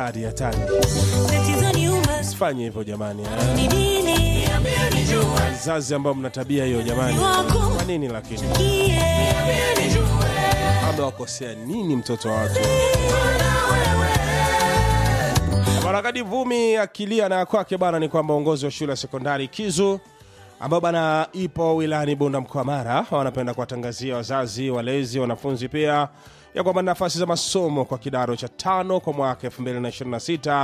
hatari hatari tatizo ni umaskini sifanye hivyo jamani eh. ni nini wazazi ambao mna tabia hiyo jamani wako kwa nini lakini kie amewakosea nini mtoto wa watu Barakadi Vumi akilia na kwake bana ni kwamba uongozi wa shule ya sekondari Kizu ambayo bana ipo wilayani Bunda mkoa wa Mara wanapenda kuwatangazia wazazi, walezi, wanafunzi pia ya kwamba nafasi za masomo kwa kidato cha tano kwa mwaka 2026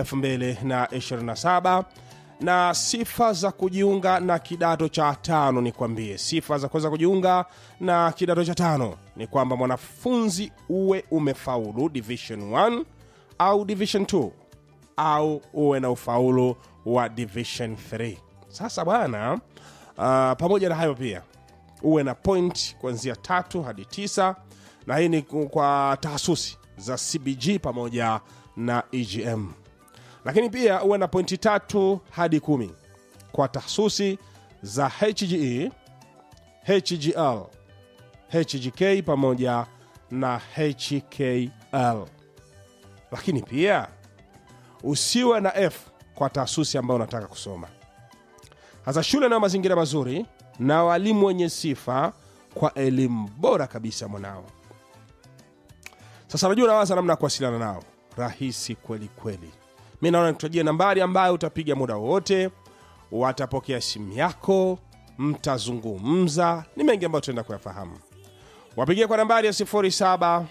2027 na sifa za kujiunga na kidato cha tano ni kwambie sifa za kuweza kujiunga na kidato cha tano ni kwamba mwanafunzi uwe umefaulu division 1 au division 2 au uwe na ufaulu wa division 3 sasa bwana uh, pamoja na hayo pia uwe na point kuanzia tatu hadi tisa na hii ni ku- kwa tahasusi za cbg pamoja na egm lakini pia uwe na pointi tatu hadi kumi kwa tahasusi za hge hgl hgk pamoja na hkl lakini pia usiwe na f kwa taasisi ambayo unataka kusoma hasa shule nayo mazingira mazuri na walimu wenye sifa kwa elimu bora kabisa mwanao sasa najua unawaza namna ya kuwasiliana nao rahisi kweli kweli mi naona nikutajia nambari ambayo utapiga muda wowote watapokea simu yako mtazungumza ni mengi ambayo tuenda kuyafahamu wapigia kwa nambari ya 0752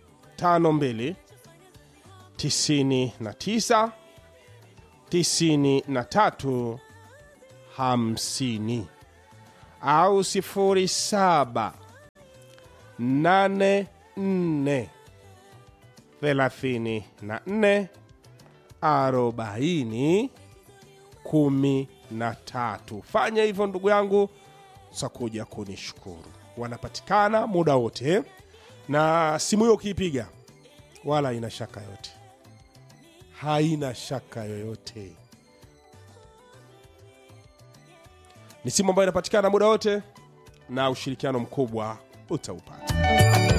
99 93 50 au 07 84 34 40 13 fanya hivyo ndugu yangu utakuja kunishukuru wanapatikana muda wote na simu hiyo ukiipiga wala haina shaka yote haina shaka yoyote ni simu ambayo inapatikana muda wote na ushirikiano mkubwa utaupata